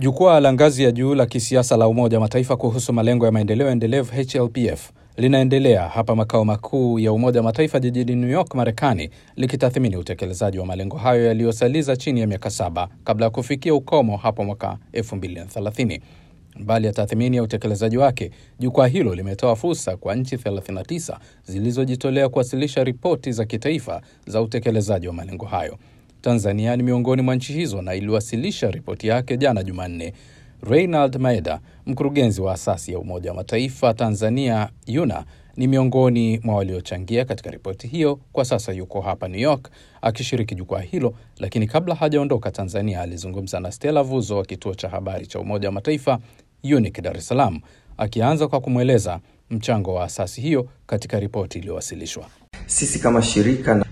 Jukwaa la ngazi ya juu la kisiasa la Umoja wa Mataifa kuhusu malengo ya maendeleo endelevu HLPF linaendelea hapa makao makuu ya Umoja wa Mataifa jijini New York, Marekani, likitathmini utekelezaji wa malengo hayo yaliyosaliza chini ya miaka saba kabla ya kufikia ukomo hapo mwaka 2030. Mbali ya tathmini ya utekelezaji wake, jukwaa hilo limetoa fursa kwa nchi 39 zilizojitolea kuwasilisha ripoti za kitaifa za utekelezaji wa malengo hayo. Tanzania ni miongoni mwa nchi hizo na iliwasilisha ripoti yake jana Jumanne. Reinald Maeda, mkurugenzi wa asasi ya Umoja wa Mataifa Tanzania YUNA, ni miongoni mwa waliochangia katika ripoti hiyo. Kwa sasa yuko hapa New York akishiriki jukwaa hilo, lakini kabla hajaondoka Tanzania alizungumza na Stella Vuzo wa kituo cha habari cha Umoja wa Mataifa UNIC Dar es Salaam, akianza kwa kumweleza mchango wa asasi hiyo katika ripoti iliyowasilishwa. Sisi kama shirika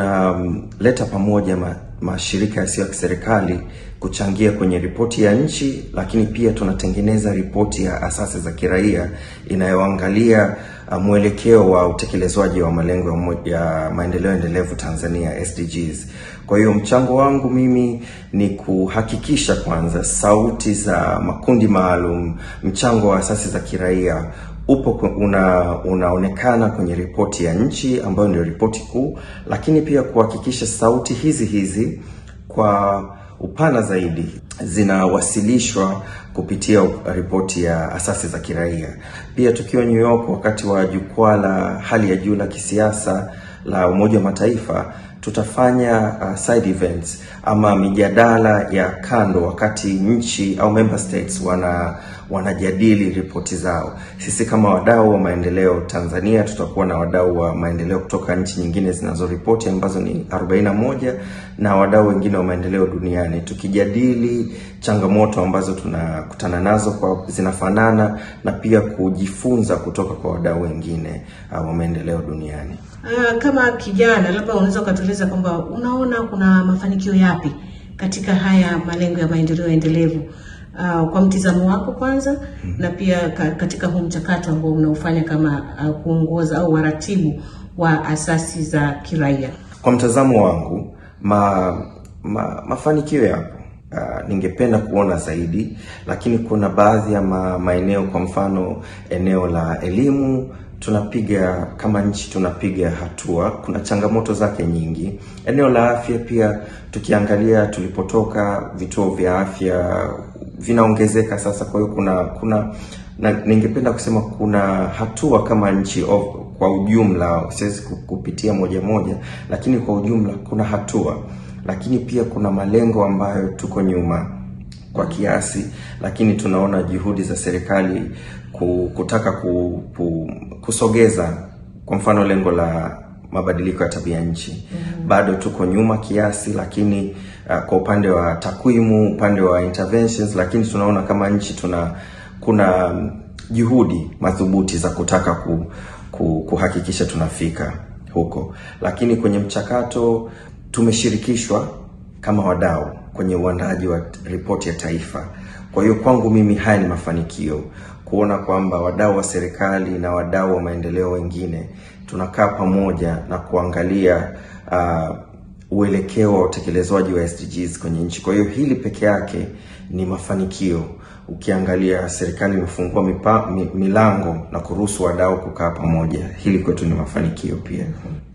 tunaleta pamoja ma, mashirika yasiyo ya kiserikali kuchangia kwenye ripoti ya nchi, lakini pia tunatengeneza ripoti ya asasi za kiraia inayoangalia uh, mwelekeo wa utekelezwaji wa malengo ya maendeleo endelevu Tanzania SDGs. Kwa hiyo mchango wangu mimi ni kuhakikisha kwanza sauti za makundi maalum, mchango wa asasi za kiraia upo una, unaonekana kwenye ripoti ya nchi ambayo ndio ripoti kuu, lakini pia kuhakikisha sauti hizi hizi kwa upana zaidi zinawasilishwa kupitia ripoti ya asasi za kiraia. Pia tukiwa New York wakati wa jukwaa la hali ya juu la kisiasa la Umoja wa Mataifa tutafanya uh, side events ama mijadala ya kando wakati nchi au member states wana wanajadili ripoti zao. Sisi kama wadau wa maendeleo Tanzania tutakuwa na wadau wa maendeleo kutoka nchi nyingine zinazoripoti ambazo ni 41 na wadau wengine wa maendeleo duniani tukijadili changamoto ambazo tunakutana nazo kwa zinafanana na pia kujifunza kutoka kwa wadau wengine uh, wa maendeleo duniani. Uh, kama kijana labda unaweza ukatueleza kwamba unaona kuna mafanikio yapi katika haya malengo ya maendeleo endelevu uh, kwa mtizamo wako kwanza, mm -hmm. na pia katika huu mchakato ambao unaofanya kama uh, kuongoza au waratibu wa asasi za kiraia. Kwa mtazamo wangu ma, ma, mafanikio yapo. Uh, ningependa kuona zaidi, lakini kuna baadhi ya ma, maeneo, kwa mfano eneo la elimu tunapiga kama nchi tunapiga hatua. Kuna changamoto zake nyingi. Eneo la afya pia, tukiangalia tulipotoka, vituo vya afya vinaongezeka sasa. Kwa hiyo kuna kuna na ningependa kusema kuna hatua kama nchi of, kwa ujumla, siwezi kupitia moja moja, lakini kwa ujumla kuna hatua, lakini pia kuna malengo ambayo tuko nyuma kwa kiasi, lakini tunaona juhudi za serikali kutaka ku, ku, kusogeza kwa mfano lengo la mabadiliko ya tabia nchi mm -hmm. Bado tuko nyuma kiasi, lakini uh, kwa upande wa takwimu, upande wa interventions, lakini tunaona kama nchi tuna kuna juhudi madhubuti za kutaka ku, ku, kuhakikisha tunafika huko, lakini kwenye mchakato tumeshirikishwa kama wadau kwenye uandaji wa ripoti ya taifa. Kwa hiyo kwangu mimi haya ni mafanikio kuona kwamba wadau wa serikali na wadau wa maendeleo wengine tunakaa pamoja na kuangalia uh, uelekeo wa utekelezwaji wa SDGs kwenye nchi. Kwa hiyo hili peke yake ni mafanikio. Ukiangalia serikali imefungua mipa, milango na kuruhusu wadau kukaa pamoja, hili kwetu ni mafanikio pia.